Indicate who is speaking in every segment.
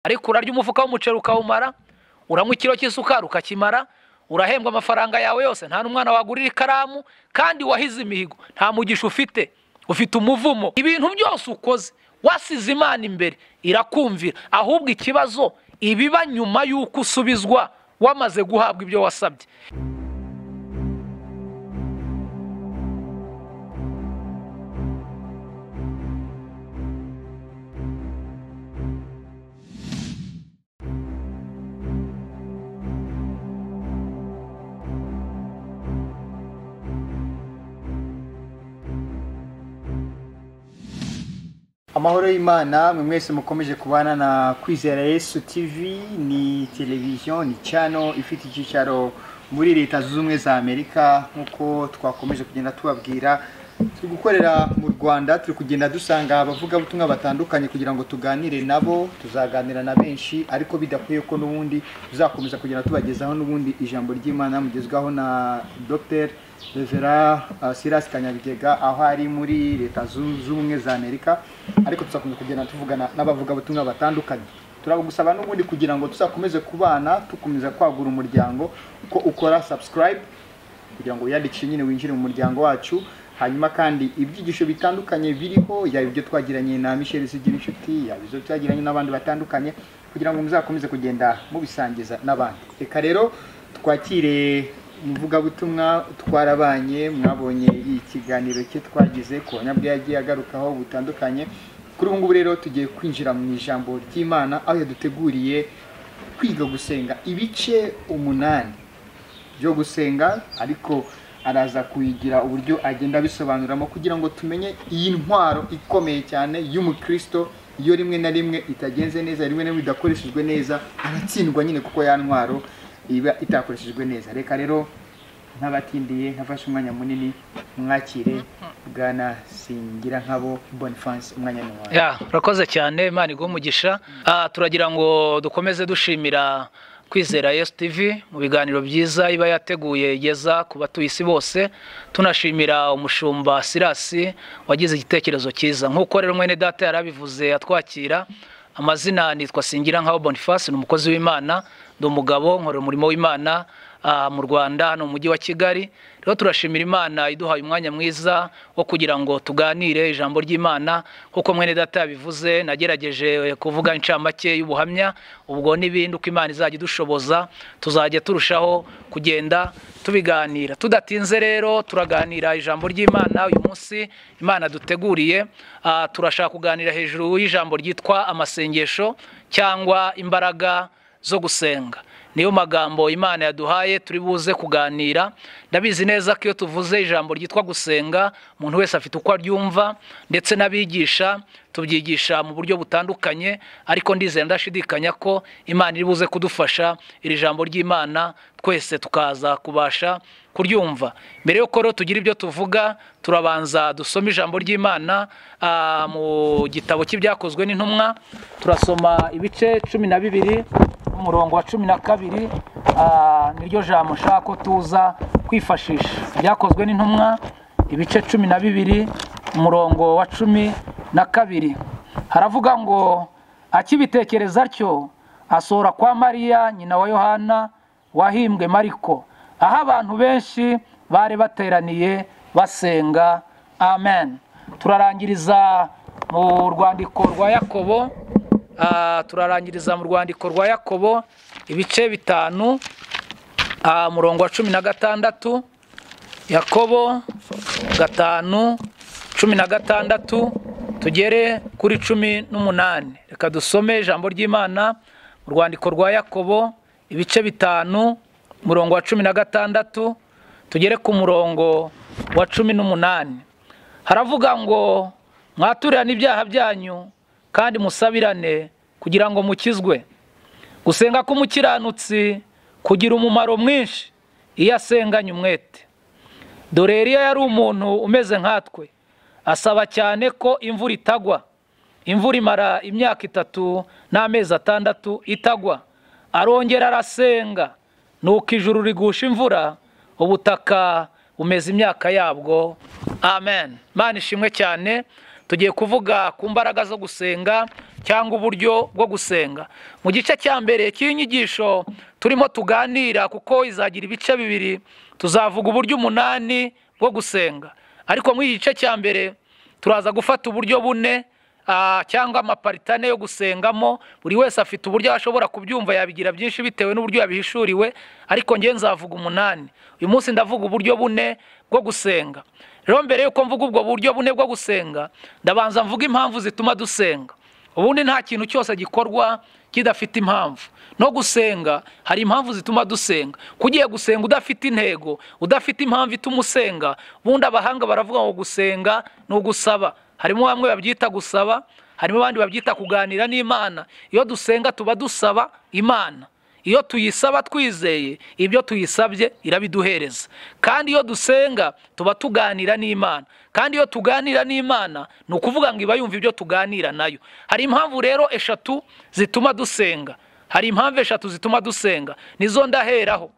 Speaker 1: ariko urarya umufuka w'umuceri ukawumara uranywa ikiro cy'isukari ukakimara urahembwa amafaranga yawe yose nta n'umwana wagurira ikaramu kandi wahize imihigo nta mugisha ufite ufite umuvumo ibintu byose ukoze wasize imana imbere irakumvira ahubwo ikibazo ibiba nyuma y'uko usubizwa wamaze guhabwa ibyo wasabye
Speaker 2: amahoro y'imana mwe mwese mukomeje kubana na kwizera yesu tv ni televiziyo ni cano ifite icyicaro muri leta zunze ubumwe za amerika nk'uko twakomeje kugenda tubabwira turi gukorera mu rwanda turi kugenda dusanga abavugabutumwa batandukanye kugira ngo tuganire nabo tuzaganira na benshi ariko bidakwiye ko n'ubundi tuzakomeza kugenda tubagezaho n'ubundi ijambo ry'imana mugezwaho na dr revera silas kanyabigega aho ari muri leta zunze ubumwe za amerika ariko tuzakomeza kugenda tuvugana n'abavugabutumwa batandukanye turabugusaba n'ubundi kugira ngo tuzakomeze kubana dukomeza kwagura umuryango ko ukora subscribe kugira ngo wiyandikishe nyine winjire mu muryango wacu hanyuma kandi ibyigisho bitandukanye biriho yaba ibyo twagiranye na michel zigira inshuti yaba izo twagiranye n'abandi batandukanye kugira ngo muzakomeze kugenda mubisangiza n'abandi reka rero twakire umuvugabutumwa twarabanye mwabonye ikiganiro cye twagize ku banyabwe yagiye agarukaho butandukanye kuri ubu ngubu rero tugiye kwinjira mu ijambo ry'imana aho yaduteguriye kwiga gusenga ibice umunani byo gusenga ariko araza kuyigira uburyo agenda abisobanuramo kugira ngo tumenye iyi ntwaro ikomeye cyane y'umukristo iyo rimwe na rimwe itagenze neza rimwe na rimwe idakoreshejwe neza aratsindwa nyine kuko ya ntwaro iba itakoreshejwe neza reka rero nk'abatindiye nkafashe umwanya munini mwakire bwana singira nkabo bonifanse umwanya ni wawe
Speaker 1: ya urakoze cyane imana iguha umugisha Ah, turagira ngo dukomeze dushimira kwizera yesu tivi mu biganiro byiza iba yateguye igeza ku batuye isi bose tunashimira umushumba sirasi wagize igitekerezo cyiza nk'uko rero mwene data yarabivuze atwakira amazina nitwa singira nkaho boniface ni umukozi w'imana ndi umugabo nkorera umurimo w'imana ah, mu rwanda hano mu mujyi wa kigali rero turashimira imana iduhaye umwanya mwiza wo kugira ngo tuganire ijambo ry'imana nk'uko mwene data yabivuze nagerageje kuvuga incamake y'ubuhamya ubwo n'ibindi uko imana izajya idushoboza tuzajya turushaho kugenda tubiganira tudatinze rero turaganira ijambo ry'imana uyu munsi imana duteguriye ah, turashaka kuganira hejuru y'ijambo ryitwa amasengesho cyangwa imbaraga zo gusenga niyo magambo imana yaduhaye turi buze kuganira ndabizi neza ko iyo tuvuze ijambo ryitwa gusenga umuntu wese afite uko aryumva ndetse n'abigisha tubyigisha mu buryo butandukanye ariko ndizera ndashidikanya ko imana iri buze kudufasha iri jambo ry'imana twese tukaza kubasha kuryumva mbere y'uko rero tugira ibyo tuvuga turabanza dusome ijambo ry'imana ah, mu gitabo cy'ibyakozwe n'intumwa turasoma ibice cumi na bibiri umurongo wa cumi na kabiri ah, niryo jambo nshaka ko tuza kwifashisha byakozwe n'intumwa ibice cumi na bibiri umurongo wa cumi na kabiri haravuga ngo akibitekereza atyo asohora kwa mariya nyina wa yohana wahimbwe mariko aho abantu benshi bari bateraniye basenga amen turarangiriza mu rwandiko rwa yakobo Ah, turarangiriza mu rwandiko rwa yakobo ibice bitanu ah, murongo wa cumi na gatandatu yakobo gatanu cumi na gatandatu tugere kuri cumi n'umunani reka dusome ijambo ry'imana mu rwandiko rwa yakobo ibice bitanu murongo wa cumi na gatandatu tugere ku murongo wa cumi n'umunani haravuga ngo mwaturirane ibyaha byanyu kandi musabirane kugira ngo mukizwe gusenga k'umukiranutsi kugira umumaro mwinshi iyo asenganye umwete dore Eliya yari umuntu umeze nkatwe asaba cyane ko imvura itagwa imvura imara imyaka itatu n'amezi atandatu itagwa arongera arasenga nuko ijuru rigusha imvura ubutaka bumeze imyaka yabwo amen mana ishimwe cyane tugiye kuvuga ku mbaraga zo gusenga cyangwa uburyo bwo gusenga mu gice cya mbere cy'inyigisho turimo tuganira kuko izagira ibice bibiri tuzavuga uburyo umunani bwo gusenga ariko muri iki gice cya mbere turaza gufata uburyo bune ah, cyangwa amaparitane yo gusengamo buri wese afite uburyo ashobora kubyumva yabigira byinshi bitewe n'uburyo yabihishuriwe ariko ngewe nzavuga umunani uyu munsi ndavuga uburyo bune bwo gusenga rero mbere yuko mvuga ubwo buryo bune bwo gusenga ndabanza mvuga impamvu zituma dusenga ubundi nta kintu cyose gikorwa kidafite impamvu no gusenga hari impamvu zituma dusenga ko ugiye gusenga udafite intego udafite impamvu ituma usenga ubundi abahanga baravuga ngo gusenga ni ugusaba harimo bamwe babyita gusaba harimo abandi babyita kuganira n'imana iyo dusenga tuba dusaba imana iyo tuyisaba twizeye ibyo tuyisabye irabiduhereza kandi iyo dusenga tuba tuganira n'imana kandi iyo tuganira n'imana ni ukuvuga ngo iba yumva ibyo tuganira nayo hari impamvu rero eshatu zituma dusenga hari impamvu eshatu zituma dusenga nizo ndaheraho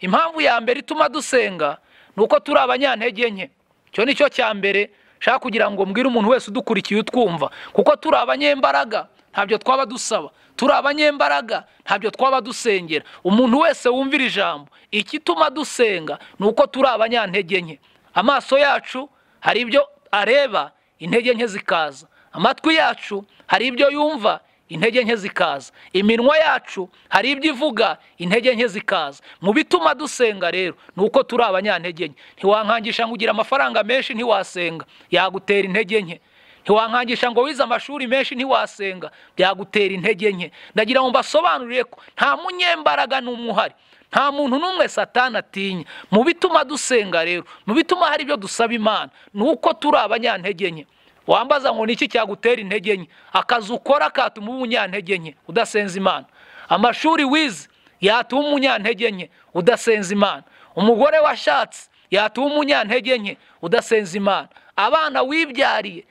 Speaker 1: impamvu ya mbere ituma dusenga ni uko turi abanyantege nke icyo ni cyo cya mbere nshaka kugira ngo mbwire umuntu wese udukurikiye utwumva kuko turi abanyembaraga ntabyo twaba dusaba turi abanyembaraga ntabyo twaba dusengera umuntu wese wumvira ijambo ikituma dusenga ni uko turi abanyantege nke amaso yacu hari ibyo areba intege nke zikaza amatwi yacu hari ibyo yumva intege nke zikaza iminwa yacu hari ibyo ivuga intege nke zikaza mu bituma dusenga rero ni uko turi abanyantege nke ntiwankangisha ngo ugire amafaranga menshi ntiwasenga yagutera intege nke ntiwankangisha ngo wize amashuri menshi ntiwasenga byagutera intege nke ndagira ngo mbasobanurire ko nta munyembaraga n'umwe uhari nta muntu n'umwe satana atinya mu bituma dusenga rero mu bituma hari ibyo dusaba imana ni uko turi abanyantege nke wambaza ngo niki cyagutera intege nke akazi ukora katuma uba umunyantege nke udasenza imana amashuri wize yatuma umunyantege nke udasenza imana umugore washatse yatuma umunyantege nke udasenza imana abana wibyariye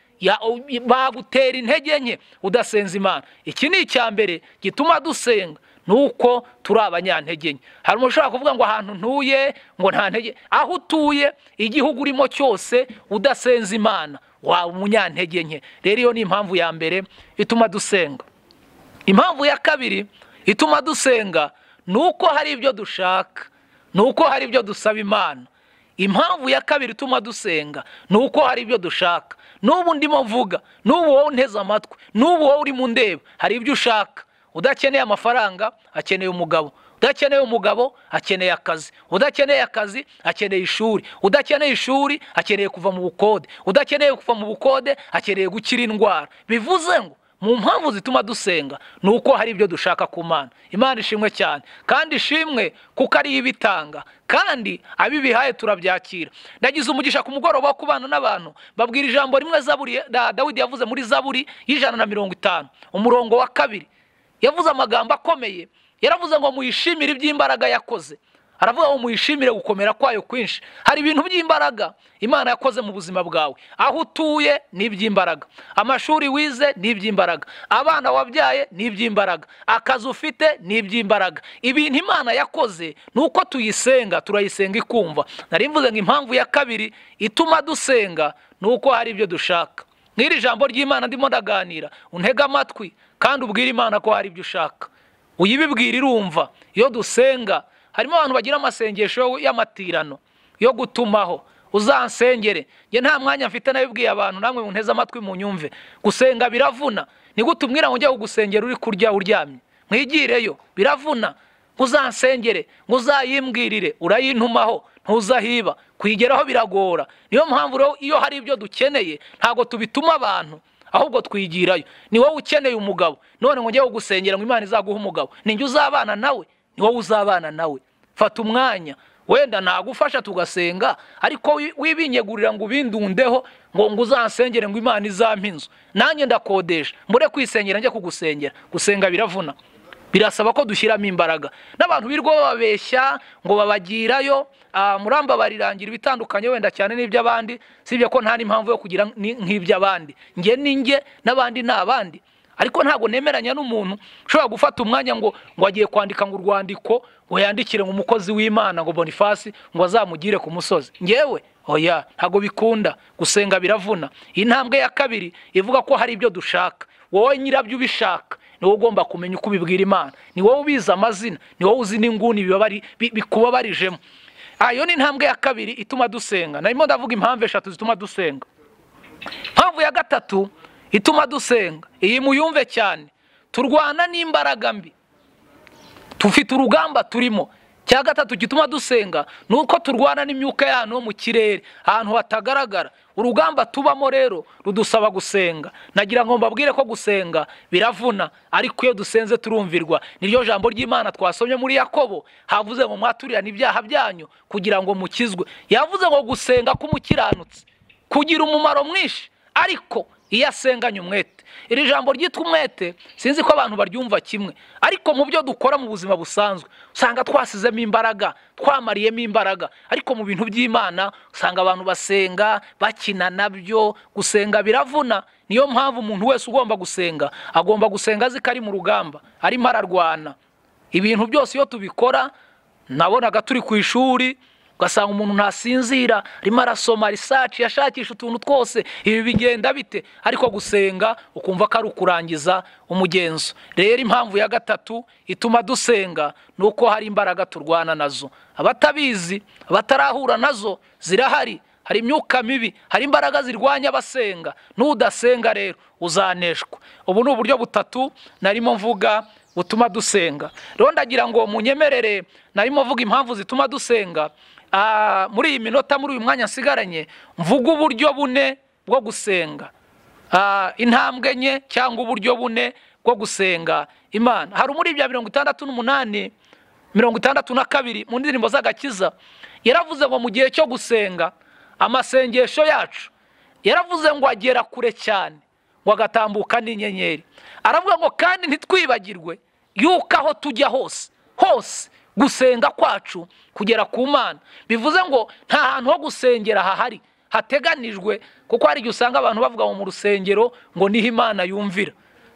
Speaker 1: bagutera intege nke udasenza imana iki ni icya mbere gituma dusenga ni uko turi abanyantege nke hari umuntu ushobora kuvuga ngo ahantu ntuye ngo nta ntege aho utuye igihugu urimo cyose udasenza imana waba umunyantege nke rero iyo ni impamvu ya mbere ituma dusenga impamvu ya kabiri ituma dusenga ni uko hari ibyo dushaka ni uko hari ibyo dusaba imana impamvu ya kabiri ituma dusenga ni uko hari ibyo dushaka n'ubu ndimo mvuga n'ubu wowe unteze amatwi n'ubu wowe uri mu ndeba hari ibyo ushaka udakeneye amafaranga akeneye umugabo udakeneye umugabo akeneye akazi udakeneye akazi akeneye ishuri udakeneye ishuri akeneye kuva mu bukode udakeneye kuva mu bukode akeneye gukira indwara bivuze ngo mu mpamvu zituma dusenga ni uko hari ibyo dushaka ku mana imana ishimwe cyane kandi ishimwe kuko ariyo ibitanga kandi abibihaye turabyakira ndagize umugisha ku mugoroba wo kubana n'abantu babwira ijambo rimwe zaburi dawidi yavuze muri zaburi y'ijana na mirongo itanu umurongo wa kabiri yavuze amagambo akomeye yaravuze ngo muyishimire iby'imbaraga yakoze aravuga ngo muyishimire gukomera kwayo kwinshi hari ibintu by'imbaraga imana yakoze mu buzima bwawe aho utuye ni iby'imbaraga amashuri wize ni iby'imbaraga abana wabyaye ni iby'imbaraga akazi ufite ni iby'imbaraga ibintu imana yakoze ni uko tuyisenga turayisenga ikumva nari mvuze ngo impamvu ya kabiri ituma dusenga ni uko hari ibyo dushaka nk'iri jambo ry'imana ndimo ndaganira untege amatwi kandi ubwire imana ko hari ibyo ushaka uyibibwira irumva iyo dusenga harimo abantu bagira amasengesho y'amatirano yo gutumaho uzansengere njye nta mwanya mfite nabibwiye abantu namwe munteze amatwi mu nyumve gusenga biravuna nigute umwira ngo ujye kugusengera uri kurya uryamye mwigireyo biravuna uzansengere uzayimbwirire urayintumaho ntuzahiba kuyigeraho biragora niyo mpamvu rero iyo hari ibyo dukeneye ntabwo tubituma abantu ahubwo twigirayo ni wowe ukeneye umugabo none ngo njyewe gusengera ngo imana izaguha umugabo ninjye uzabana nawe ni wowe uzabana nawe fata umwanya wenda nagufasha tugasenga ariko wibinyegurira ngo ubindundeho ngo ngo uzansengere ngo imana izampe inzu nanjye ndakodesha mbure kwisengera njye kugusengera gusenga biravuna birasaba ko dushyiramo imbaraga n'abantu birwa bababeshya ngo babagirayo muramba barirangira ibitandukanye wenda cyane n'iby'abandi sibye ko nta n'impamvu yo kugira nk'iby'abandi nge ni nge n'abandi ni abandi ariko ntabwo nemeranya n'umuntu ushobora gufata umwanya ngo ngo agiye kwandika ngo urwandiko ngo yandikire ngo umukozi w'imana ngo bonifasi ngo azamugire ku musozi ngewe oya ntabwo bikunda gusenga biravuna intambwe ya kabiri ivuga ko hari ibyo dushaka wowe nyirabyo ubishaka ni wowe ugomba kumenya uko ubibwira imana ni wowe ubizi amazina ni wowe uzi n'inguni bibabari- bi- bikubabarijemo Ah, iyo ni intambwe ya kabiri ituma dusenga narimo ndavuga impamvu eshatu zituma dusenga impamvu ya gatatu ituma dusenga iyi muyumve cyane turwana n'imbaraga mbi dufite urugamba turimo cya gatatu gituma dusenga ni uko turwana n'imyuka yanyu yo mu kirere ahantu hatagaragara urugamba tubamo rero rudusaba gusenga nagira ngo mbabwire ko gusenga biravuna ariko iyo dusenze turumvirwa niryo jambo ry'imana twasomye muri yakobo havuze ngo mwaturirane ibyaha byanyu kugira ngo mukizwe yavuze ngo gusenga k'umukiranutsi kugira umumaro mwinshi ariko iyo asenganye umwete iri jambo ryitwa umwete sinzi ko abantu baryumva kimwe ariko mu byo dukora mu buzima busanzwe usanga twasizemo imbaraga twamariyemo imbaraga ariko mu bintu by'imana usanga abantu basenga bakina nabyo gusenga biravuna niyo mpamvu umuntu wese ugomba gusenga agomba gusenga azi ko ari mu rugamba arimo ararwana ibintu byose iyo tubikora nabonaga turi ku ishuri ugasanga umuntu ntasinzira arimo arasoma risaci yashakisha utuntu twose ibi bigenda bite ariko gusenga ukumva ko ari ukurangiza umugenzo rero impamvu ya gatatu ituma dusenga ni uko hari imbaraga turwana nazo abatabizi abatarahura nazo zirahari hari imyuka mibi hari imbaraga zirwanya abasenga n'udasenga rero uzaneshwa ubu ni uburyo butatu narimo mvuga butuma dusenga rero ndagira ngo munyemerere narimo mvuga impamvu zituma dusenga Ah, muri iyi minota muri uyu mwanya nsigaranye mvuga uburyo bune bwo gusenga Ah, intambwe enye cyangwa uburyo bune bwo gusenga imana hari muri bya mirongo itandatu n'umunani mirongo itandatu na kabiri mu ndirimbo z'agakiza yaravuze ngo mu gihe cyo gusenga amasengesho yacu yaravuze ngo agera kure cyane ngo agatambuka n'inyenyeri aravuga ngo kandi ntitwibagirwe yuko aho tujya hose hose gusenga kwacu kugera ku mana bivuze ngo nta hantu ho gusengera hahari hateganijwe kuko hari igihe usanga abantu bavuga ngo mu rusengero ngo niho imana yumvira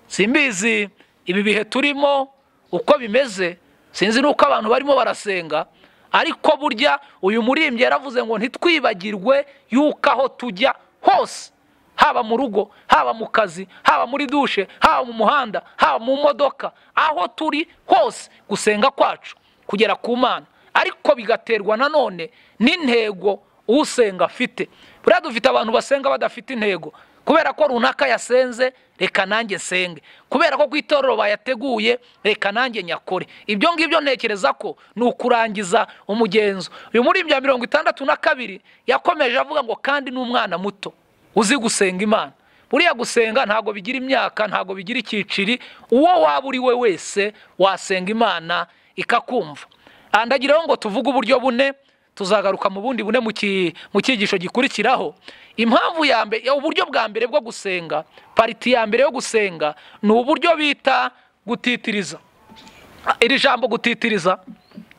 Speaker 1: simbizi ibi bihe turimo uko bimeze sinzi n'uko abantu barimo barasenga ariko burya uyu murimbyi yaravuze ngo ntitwibagirwe yuko aho tujya hose haba mu rugo haba mu kazi haba muri dushe haba mu muhanda haba mu modoka aho turi hose gusenga kwacu kugera ku mana ariko bigaterwa nanone n'intego usenga afite buriya dufite abantu basenga badafite intego kubera ko runaka yasenze reka nanjye nsenge kubera ko ku itorero bayateguye reka nanjye nyakore ibyo ngibyo ntekereza ko ni ukurangiza umugenzo uyu muri bya mirongo itandatu na kabiri yakomeje avuga ngo kandi n'umwana muto uzi gusenga imana buriya gusenga ntabwo bigira imyaka ntabwo bigira icyiciri uwo waba uri we wese wasenga imana ikakumva Ah, ndagiraho ngo tuvuge uburyo bune tuzagaruka mu bundi bune mu ki- mu cyigisho gikurikiraho impamvu ya mbere ya- uburyo bwa mbere bwo gusenga pariti ya mbere yo gusenga ni uburyo bita gutitiriza iri jambo gutitiriza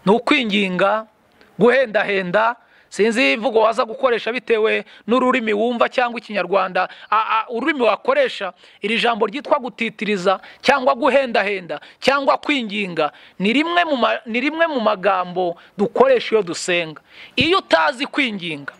Speaker 1: ni ukwinginga guhendahenda sinzi imvugo waza gukoresha bitewe n'ururimi wumva cyangwa ikinyarwanda a- a- ururimi wakoresha iri jambo ryitwa gutitiriza cyangwa guhendahenda cyangwa kwinginga ni rimwe mu ma- ni rimwe mu magambo dukoresha iyo dusenga iyo utazi kwinginga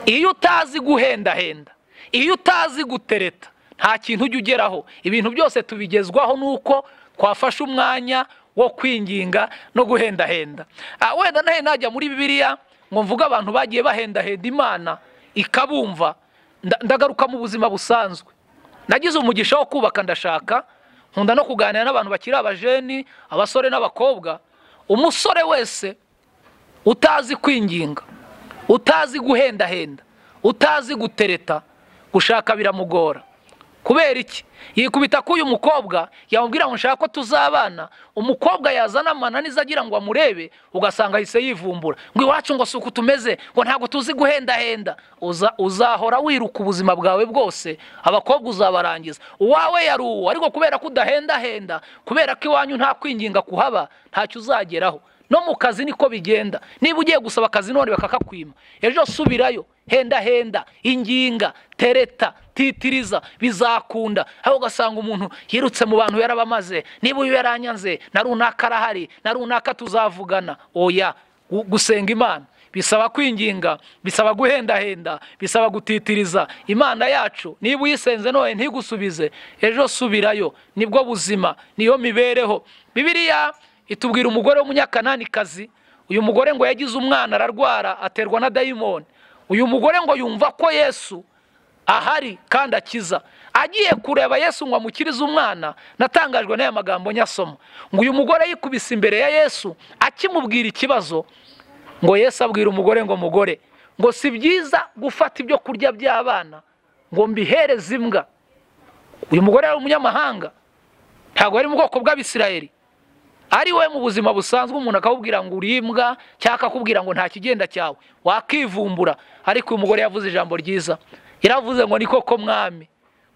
Speaker 1: iyo utazi guhendahenda iyo utazi gutereta nta kintu ujya ugeraho ibintu byose tubigezwaho nuko twafashe umwanya wo kwinginga no guhendahenda Ah, wenda nahe najya muri bibiliya ngo mvuge abantu bagiye bahendahenda imana ikabumva Nda- ndagaruka mu buzima busanzwe nagize umugisha wo kubaka ndashaka nkunda no kuganira n'abantu bakiri abajeni abasore n'abakobwa umusore wese utazi kwinginga utazi guhendahenda utazi gutereta gushaka biramugora kubera iki yikubita k'uyu mukobwa yamubwira ngo nshaka ko tuzabana umukobwa yazana amananiza agira ngo amurebe ugasanga ahise yivumbura ngo iwacu ngo si uku tumeze ngo ntabwo tuzi guhendahenda Uza- uzahora wiruka ubuzima bwawe bwose abakobwa uzabarangiza uwawe yari uwo ariko kubera ko udahendahenda kubera ko iwanyu nta kwinginga kuhaba ntacyo uzageraho no mu kazi niko bigenda niba ugiye gusaba akazi none bakakakwima ejo subirayo henda henda inginga tereta titiriza bizakunda aho ugasanga umuntu yirutse mu bantu yarabamaze niba uyu yaranyanze na runaka arahari na runaka tuzavugana oya gu- gusenga imana bisaba kwinginga bisaba guhendahenda bisaba gutitiriza imana yacu niba uyisenze none ntigusubize ejo subirayo nibwo buzima niyo mibereho bibiriya itubwira umugore w'umunyakananikazi uyu mugore ngo yagize umwana ararwara aterwa na dayimoni uyu mugore ngo yumva ko yesu ahari kandi akiza agiye kureba yesu ngo amukirize umwana natangajwe n'aya magambo nyasoma ngo uyu mugore yikubise imbere ya yesu akimubwira ikibazo ngo yesu abwira umugore ngo mugore ngo si byiza gufata ibyo kurya by'abana ngo mbihereze imbwa uyu mugore ari umunyamahanga ntabwo ari mu bwoko bw'abisirayeri ari we mu buzima busanzwe umuntu akakubwira ngo uri imbwa cyangwa akakubwira ngo nta kigenda cyawe wakivumbura ariko uyu mugore yavuze ijambo ryiza yaravuze ngo ni koko mwami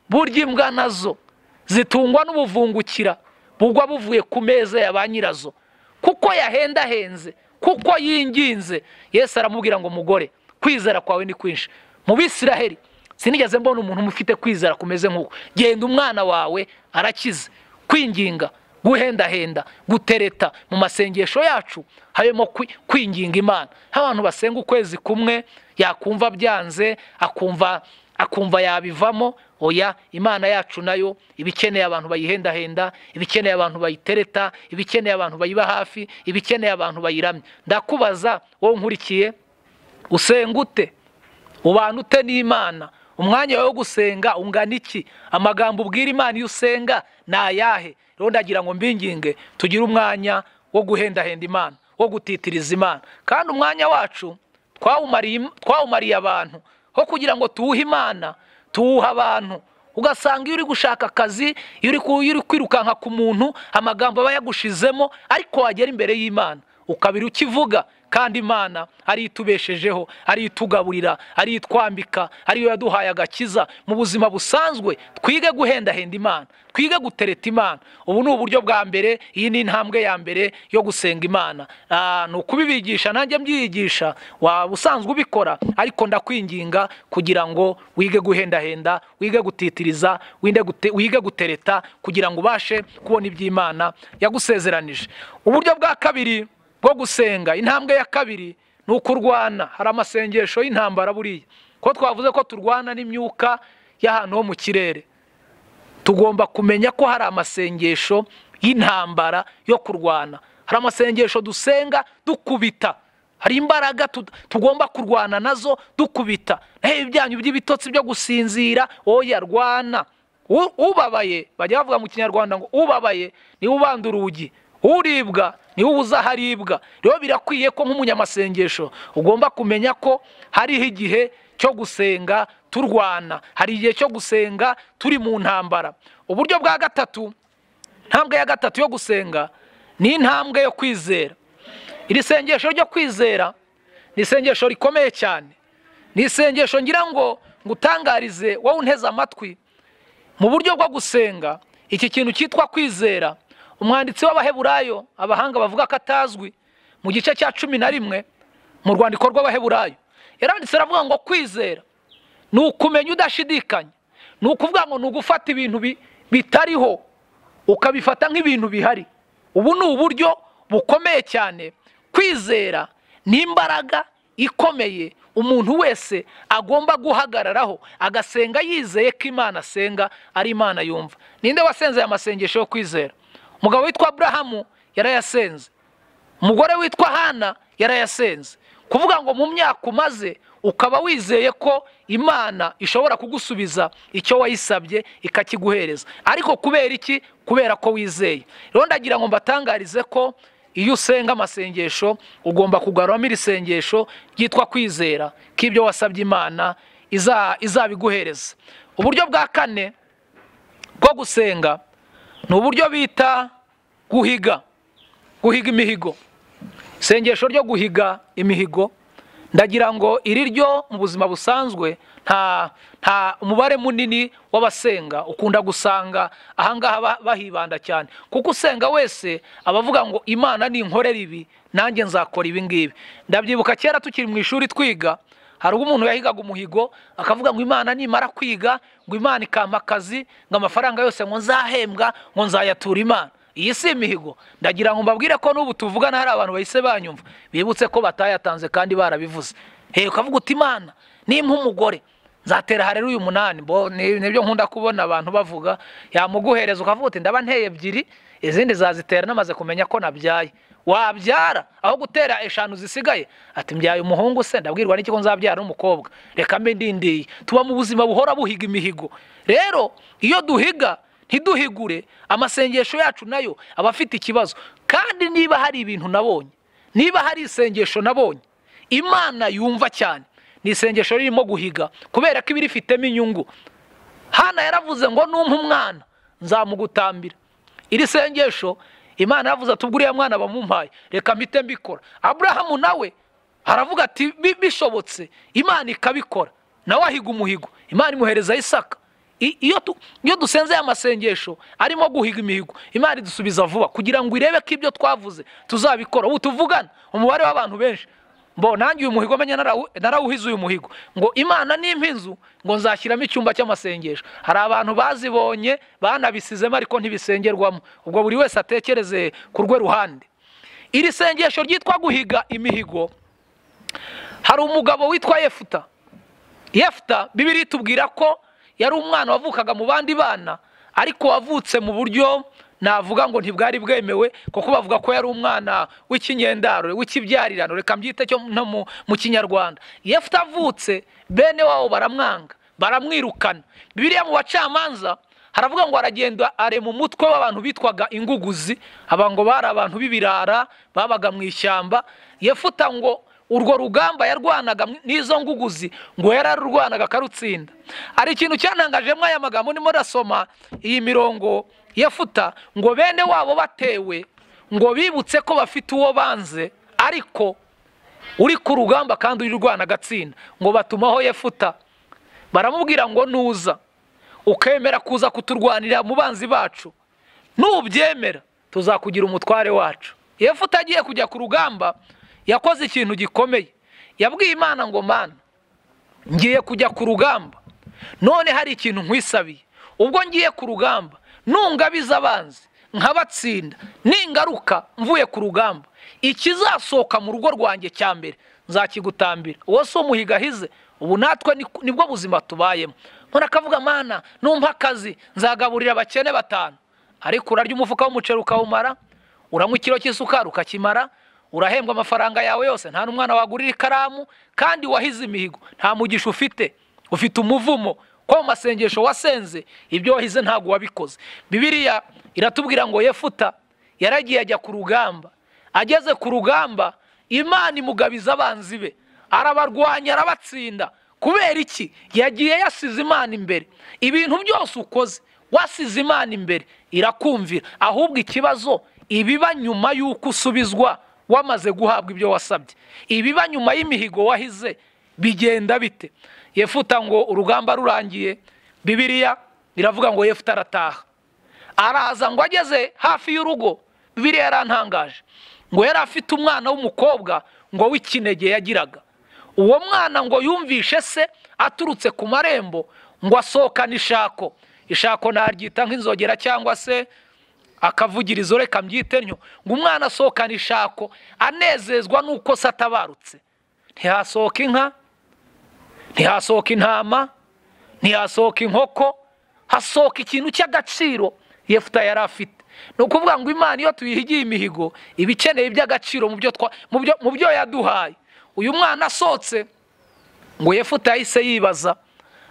Speaker 1: burya imbwa nazo zitungwa n'ubuvungukira bugwa buvuye ku meza ya ba nyirazo kuko yahendahenze kuko yinginze yesu aramubwira ngo mugore kwizera kwawe ni kwinshi mu bisiraheri sinigeze mbona umuntu ufite kwizera kumeze nk'uko genda umwana wawe arakize kwinginga guhendahenda gutereta mu masengesho yacu harimo kwinginga imana nk'abantu basenga ukwezi kumwe yakumva byanze akumva akumva yabivamo oya imana yacu nayo iba ikeneye abantu bayihendahenda iba ikeneye abantu bayitereta iba ikeneye abantu bayiba hafi iba ikeneye abantu bayiramya ndakubaza wowe nkurikiye usenga ute ubana ute n'imana umwanya wawe wo gusenga ungana iki amagambo ubwira imana iyo usenga ni ayahe rero ndagira ngo mbinginge tugire umwanya wo guhendahenda imana wo gutitiriza imana kandi umwanya wacu twawumariye abantu ho kugira ngo tuwuhe imana tuwuhe abantu ugasanga iyo uri gushaka akazi iyo uri kwirukanka ku muntu amagambo aba yagushizemo ariko wagera imbere y'imana ukabira ukivuga kandi imana ariyo itubeshejeho ariyo itugaburira ariyo itwambika ariyo yaduhaye agakiza mu buzima busanzwe twige guhendahenda imana twige gutereta imana ubu ni uburyo bwa mbere iyi ni intambwe ya mbere yo gusenga imana ni ukubibigisha nanjye mbyigisha waba usanzwe ubikora ariko ndakwinginga kugira ngo wige guhendahenda wige gutitiriza wige gutereta kugira ngo ubashe kubona iby'imana yagusezeranije uburyo bwa kabiri bwo gusenga intambwe ya kabiri ni uko urwana hari amasengesho y'intambara buriya ko twavuze ko turwana n'imyuka y'ahantu ho mu kirere tugomba kumenya ko hari amasengesho y'intambara yo kurwana hari amasengesho dusenga dukubita hari imbaraga tugomba kurwana nazo dukubita naho ibyanyu by'ibitotsi byo gusinzira oya rwana ubabaye bajya bavuga mu kinyarwanda ngo ubabaye niwe ubanda urugi uribwa niwe uza aharibwa rero birakwiye ko nk'umunyamasengesho ugomba kumenya ko hariho igihe cyo gusenga turwana hari igihe cyo gusenga turi mu ntambara uburyo bwa gatatu intambwe ya gatatu yo gusenga ni intambwe yo kwizera iri sengesho ryo kwizera ni isengesho rikomeye cyane ni isengesho ngira ngo ngutangarize wowe unteze amatwi mu buryo bwo gusenga iki kintu cyitwa kwizera umwanditsi w'abaheburayo abahanga bavuga ko atazwi mu gice cya cumi na rimwe mu rwandiko rw'abaheburayo yaranditse aravuga ngo kwizera ni ukumenya udashidikanya ni ukuvuga ngo ni ugufata ibintu bitariho ukabifata nk'ibintu bihari ubu ni uburyo bukomeye cyane kwizera ni imbaraga ikomeye umuntu wese agomba guhagararaho agasenga yizeye ko imana asenga ari imana yumva ninde wasenze aya masengesho yo kwizera umugabo witwa burahamu yarayasenze umugore witwa hana yarayasenze kuvuga ngo mu myaka umaze ukaba wizeye ko imana ishobora kugusubiza icyo wayisabye ikakiguhereza ariko kubera iki kubera ko wizeye rero ndagira ngo mbatangarize ko iyo usenga amasengesho ugomba kugaruramo iri sengesho ryitwa kwizera ko ibyo wasabye imana izabiguhereza uburyo bwa kane bwo gusenga ni uburyo bita guhiga guhiga imihigo isengesho ryo guhiga imihigo ndagira ngo iri ryo mu buzima busanzwe nta nta umubare munini w'abasenga ukunda gusanga ahangaha bahibanda cyane kuko usenga wese aba avuga ngo imana ninkorera ibi nanjye nzakora ibi ngibi ndabyibuka kera tukiri mu ishuri twiga hari ubwo umuntu yahigaga umuhigo akavuga ngo imana nimara kwiga ngo imana ikampa akazi ngo amafaranga yose ngo nzahembwa ngo nzayatura imana iyi si imihigo ndagira ngo mbabwire ko n'ubu tuvugana hari abantu bahise banyumva bibutse ko batayatanze kandi barabivuze hehe ukavuga uti imana nimba umugore nzatera harera uyu munani bo ni- nibyo nkunda kubona abantu bavuga yamuguhereza ukavuga uti ndaba nteye ebyiri izindi zazitera namaze kumenya ko nabyaye wabyara aho gutera eshanu zisigaye ati mbyaye umuhungu se ndabwirwa n'iki ko nzabyara n'umukobwa reka mbe ndindiye tuba mu buzima buhora buhiga imihigo rero iyo duhiga ntiduhigure amasengesho yacu nayo aba afite ikibazo kandi niba hari ibintu nabonye niba hari isengesho nabonye imana yumva cyane ni isengesho ririmo guhiga kubera ko iba irifitemo inyungu hana yaravuze ngo numpa umwana nzamugutambira iri sengesho imana yaravuze ati ubwo uriya mwana bamumpaye reka mpite mbikora aburahamu nawe aravuga ati "Bi- bishobotse imana ikabikora nawe ahiga umuhigo imana imuhereza isaka I- iyo tu- iyo dusenze aya masengesho arimo guhiga imihigo imana idusubiza vuba kugira ngo irebe ko ibyo twavuze tuzabikora ubu tuvugana umubare w'abantu benshi mbo nanjye uyu muhigo menya narawu- narawuhize uyu muhigo ngo imana nimpa inzu ngo nzashyiramo icyumba cy'amasengesho hari abantu bazibonye banabisizemo ariko ntibisengerwamo ubwo buri wese atekereze ku rwe ruhande iri sengesho ryitwa guhiga imihigo hari umugabo witwa yefuta yefuta bibiri itubwira ko yari umwana wavukaga mu bandi bana ariko wavutse mu buryo navuga ngo ntibwari bwemewe kuko bavuga ko yari umwana w'ikinyendaro w'ikibyarirano reka mbyite cyo no mu- mu kinyarwanda yefuta avutse bene wabo baramwanga baramwirukana bibiriya mu bacamanza haravuga ngo aragenda arema umutwe w'abantu bitwaga inguguzi aba ngo bari abantu b'ibirara babaga mu ishyamba yefuta ngo urwo rugamba yarwanaga mu- n'izo nguguzi ngo yararurwanaga akarutsinda hari ikintu cyanangajemo aya magambo ndimo rasoma iyi mirongo yafuta ngo bene wabo batewe ngo bibutse ko bafite uwo banze ariko uri ku rugamba kandi uri rwana agatsinda ngo batumaho yefuta baramubwira ngo nuza ukemera kuza kuturwanira mu banzi bacu nubyemera tuzakugira umutware wacu yefuta agiye kujya ku rugamba yakoze ikintu gikomeye yabwiye imana ngo mana ngiye kujya ku rugamba none hari ikintu nkwisabiye ubwo ngiye ku rugamba nungabiza abanzi nkabatsinda ningaruka mvuye ku rugamba ikizasohoka mu rugo rwanjye cya mbere nzakigutambira uwo si umuhiga ahize ubu natwe ni- nibwo buzima tubayemo none akavuga mana numpa akazi nzagaburira abakene batanu ariko urarya umufuka w'umuceri ukawumara uranywa ikiro cy'isukari ukakimara urahembwa amafaranga yawe yose nta n'umwana wagurira ikaramu kandi wahize imihigo nta mugisha ufite ufite umuvumo ko mu masengesho wasenze ibyo wahize ntabwo wabikoze bibiriya iratubwira ngo yefuta yaragiye ajya ku rugamba ageze ku rugamba imana imugabiza abanzi be arabarwanya arabatsinda kubera iki yagiye yasize imana imbere ibintu byose ukoze wasize imana imbere irakumvira ahubwo ikibazo ibiba nyuma y'uko usubizwa wamaze guhabwa ibyo wasabye ibiba nyuma y'imihigo wahize bigenda bite yefuta ngo urugamba rurangiye bibiriya iravuga ngo yefuta arataha araza ngo ageze hafi y'urugo bibiriya yarantangaje ngo yari afite umwana w'umukobwa ngo w'ikinege yagiraga uwo mwana ngo yumvishe se aturutse ku marembo ngo asohokane ishako ishako naryita nk'inzogera cyangwa se akavugirizo reka mbyite ntyo ngo umwana asohokane ishako anezezwa n'uko se atabarutse ntihasohoka inka ntihasohoka intama ntihasohoka inkoko hasohoka ikintu cy'agaciro yefuta yari afite ni ukuvuga ngo imana iyo tuyihigiye imihigo iba ikeneye iby'agaciro mu byo twa- mu byo- mu byo yaduhaye uyu mwana asohotse ngo yefuta yahise yibaza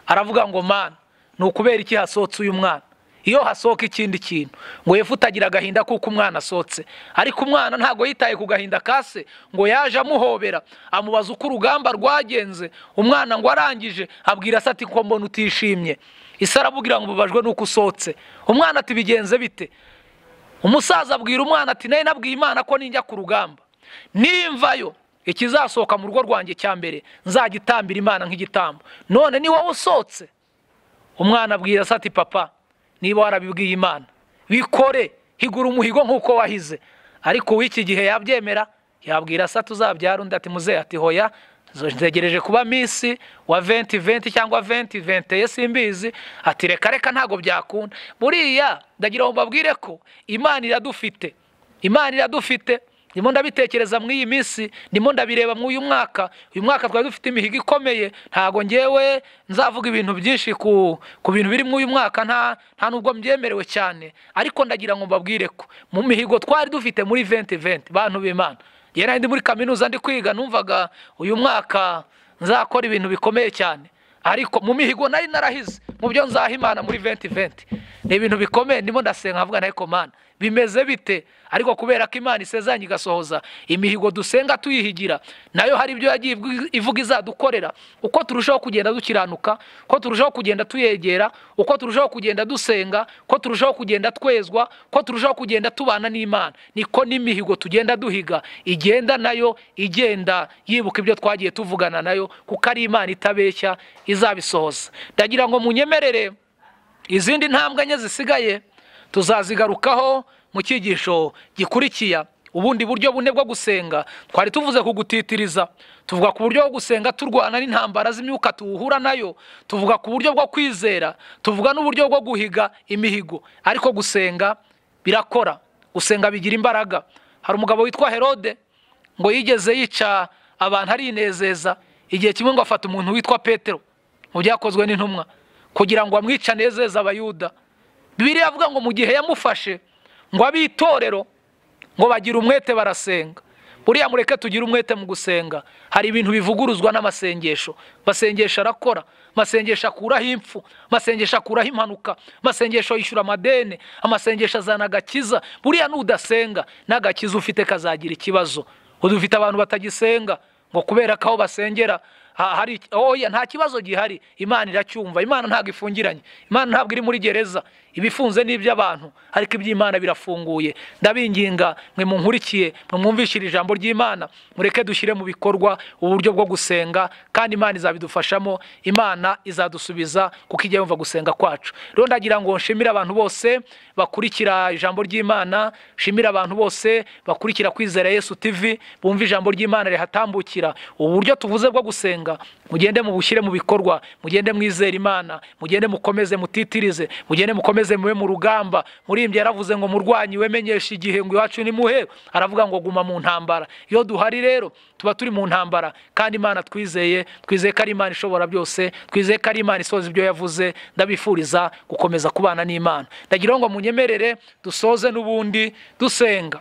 Speaker 1: aravuga ngo mana ni ukubera iki hasohotse uyu mwana iyo hasohoka ikindi kintu ngo yefuta agira agahinda kuko umwana asohotse ariko umwana ntabwo yitaye ku gahinda kase ngo yaje amuhobera amubaza uko urugamba rwagenze umwana ngo arangije abwira se ati ko mbona utishimye isi aramubwira ngo mbabajwe nuko usohotse umwana ati bigenze bite umusaza abwira umwana ati nayo nabwiye imana ko ninjya ku rugamba nimvayo ikizasohoka mu rugo rwanjye cya mbere nzagitambira imana nk'igitambo none ni wowe usohotse umwana abwira se ati papa niba warabibwiye imana bikore higura umuhigo nk'uko wahize ariko uw'iki gihe yabyemera yabwira se tuzabyara undi ati muzehe ati hoya ntegereje kuba minsi wa venti venti cyangwa venti venteye simbizi ati reka reka ntabwo byakunda buriya ndagira ngo mbabwire ko imana iradufite imana iradufite ndimo ndabitekereza muri iyi minsi ndimo ndabireba muri uyu mwaka uyu mwaka twari dufite imihigo ikomeye ntabwo ngewe nzavuga ibintu byinshi ku ku bintu biri muri uyu mwaka nta nta nubwo mbyemerewe cyane ariko ndagira ngo mbabwire ko mu mihigo twari dufite muri venti venti bantu b'imana yewe nari ndi muri kaminuza ndi kwiga numvaga uyu mwaka nzakora ibintu bikomeye cyane ariko mu mihigo nari narahize mu byo nzaha imana muri venti venti ni ibintu bikomeye ndimo ndasenga nkavuga na ekomana bimeze bite ariko kubera ko imana isezeranye igasohoza imihigo dusenga tuyihigira nayo hari ibyo yagiye ivuga izadukorera uko turushaho kugenda dukiranuka uko turushaho kugenda tuyegera uko turushaho kugenda dusenga uko turushaho kugenda twezwa uko turushaho kugenda tubana n'imana niko n'imihigo tugenda duhiga igenda nayo igenda yibuka ibyo twagiye tuvugana nayo kuko ari imana itabeshya izabisohoza ndagira ngo munyemerere izindi ntambwe enye zisigaye tuzazigarukaho mu cyigisho gikurikiya ubundi buryo bune bwo gusenga twari tuvuze kugutitiriza tuvuga ku buryo bwo gusenga turwana n'intambara z'imyuka tuwuhura nayo tuvuga ku buryo bwo kwizera tuvuga n'uburyo bwo guhiga imihigo ariko gusenga birakora gusenga bigira imbaraga hari umugabo witwa herode ngo yigeze yica abantu arinezeza igihe kimwe ngo afata umuntu witwa petero mu byakozwe n'intumwa kugira ngo amwice anezeze abayuda bibiriya avuga ngo mu gihe yamufashe ngo ab'itorero ngo bagire umwete barasenga buriya mureke tugire umwete mu gusenga hari ibintu bivuguruzwa n'amasengesho amasengesho arakora amasengesho akuraho impfu amasengesho akuraho impanuka amasengesho yishyura amadeni amasengesho azana agakiza buriya n'udasenga n'agakiza ufite kazagira ikibazo udufite abantu batagisenga ngo kubera ko aho basengera hari oya nta kibazo gihari imana iracyumva imana ntabwo ifungiranye imana ntabwo iri muri gereza ibifunze ni iby'abantu ariko iby'imana birafunguye ndabinginga mwe munkurikiye mwumvishire ijambo ry'imana mureke dushyire mu bikorwa uburyo bwo gusenga kandi imana izabidufashamo imana izadusubiza kuko ijya yumva gusenga kwacu rero ndagira ngo nshimire abantu bose bakurikira ijambo ry'imana nshimire abantu bose bakurikira kwizera yesu tv bumva ijambo ry'imana rihatambukira uburyo tuvuze bwo gusenga mugende mubushyire mu bikorwa mugende mwizere imana mugende mukomeze mutitirize mugende mukomeze mube mu rugamba murimbyi yaravuze ngo murwanyi wemenyeshe igihe ngo iwacu ni muhe aravuga ngo guma mu ntambara iyo duhari rero tuba turi mu ntambara kandi imana twizeye twizeye ko ari imana ishobora byose twizeye ko ari imana isoza ibyo yavuze ndabifuriza gukomeza kubana n'imana ndagira ngo munyemerere dusoze n'ubundi dusenga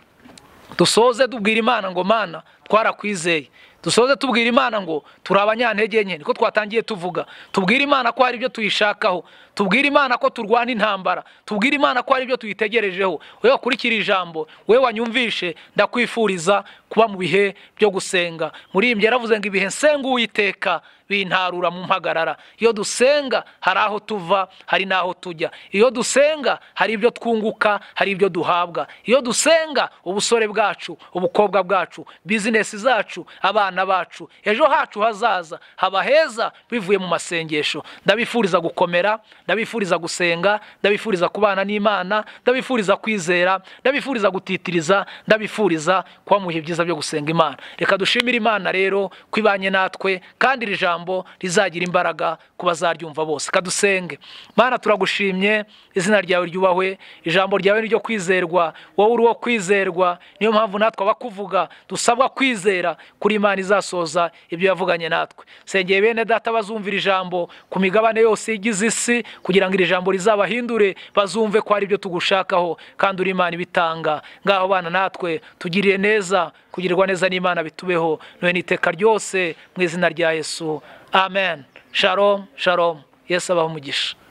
Speaker 1: dusoze tubwira imana ngo mana twarakwizeye dusoze tubwira imana ngo turi abanyantege nke niko twatangiye tuvuga tubwire imana ko hari ibyo tuyishakaho tubwire imana ko turwana intambara tubwire imana ko hari ibyo tuyitegerejeho wowe wakurikira ijambo wowe wanyumvishe ndakwifuriza kuba mu bihe byo gusenga muri iyi yaravuze ngo ibihe nsenga uwiteka bintarura mu mpagarara iyo dusenga hari aho tuva hari n'aho tujya iyo dusenga hari ibyo twunguka hari ibyo duhabwa iyo dusenga ubusore bwacu ubukobwa bwacu bizinesi zacu abana bacu ejo hacu hazaza haba heza bivuye mu masengesho ndabifuriza gukomera ndabifuriza gusenga ndabifuriza kubana n'imana ndabifuriza kwizera ndabifuriza gutitiriza ndabifuriza kuba mu bihe byiza byo gusenga imana reka dushimire imana rero ko ibanye natwe kandi iri jambo rizagira imbaraga ku bazaryumva bose kadusenge mana turagushimye izina ryawe ryubahwe ijambo ryawe ni ryo kwizerwa wowe uri uwo kwizerwa niyo mpamvu natwe abakuvuga dusabwa kwizera kuri imana izasoza ibyo yavuganye natwe sengeye bene data bazumvira ijambo ku migabane yose igize isi kugira ngo iri jambo rizabahindure bazumve ko ari ibyo tugushakaho kandi uri imana ibitanga ngaho bana natwe tugiriye neza kugirirwa neza n'imana bitubeho noneho n'iteka ryose mu izina rya yesu amen sharom sharom yesu abaho umugisha